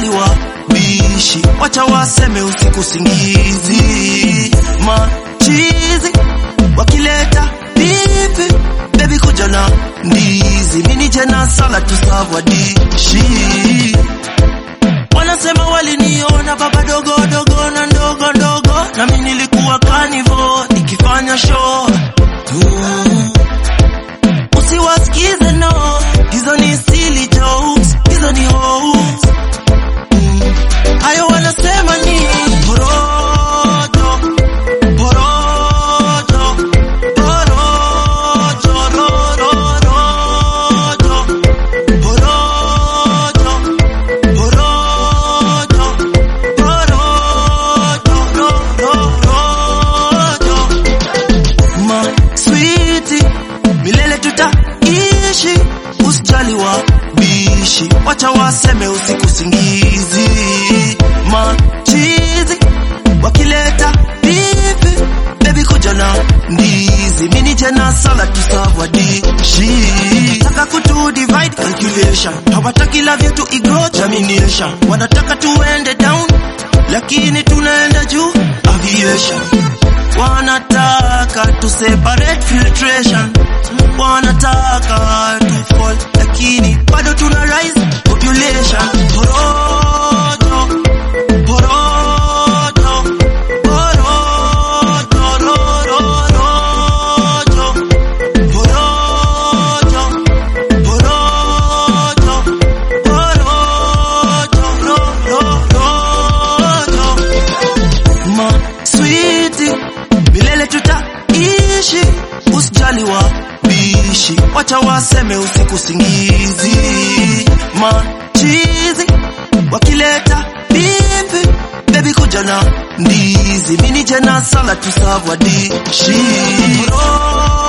usijaliwa bishi, wacha waseme usiku singizi, machizi wakileta pipi, baby kuja na ndizi, mini jena sala tusavwa dishi Wanasema waliniona baba dogo dogo na ndogo ndogo, na mimi nilikuwa kanivo nikifanya show mm. Usiwasikize no, hizo ni silly jokes, hizo ni hoax mm. Hayo wanasema ni porojo, porojo, porojo, rororojo, porojo Porojo, porojo, ro, ro, rojo. Ma sweetie, milele tutaishi, usijali wa bishi, wacha waseme usiku singizi. Machizi wakileta pipi, baby kuja na ndizi, mini jena sala tusavwa dishi. Taka kutu divide calculation, hawataki love yetu igrow germination, wanataka tuende down, lakini tunaenda juu aviation. Wanataka tu separate filtration, wanataka tu fall, lakini bado tuna rise population. Porojo, porojo, porojo, ro, ro, rojo. Porojo, porojo, porojo, ro, ro, rojo. Ma sweetie, milele tutaishi, usijali wa bishi, wacha waseme usiku singizi. Machizi wakileta pimpi, baby kuja na ndizi, mini jena sala tusavwa dishi. Porojo,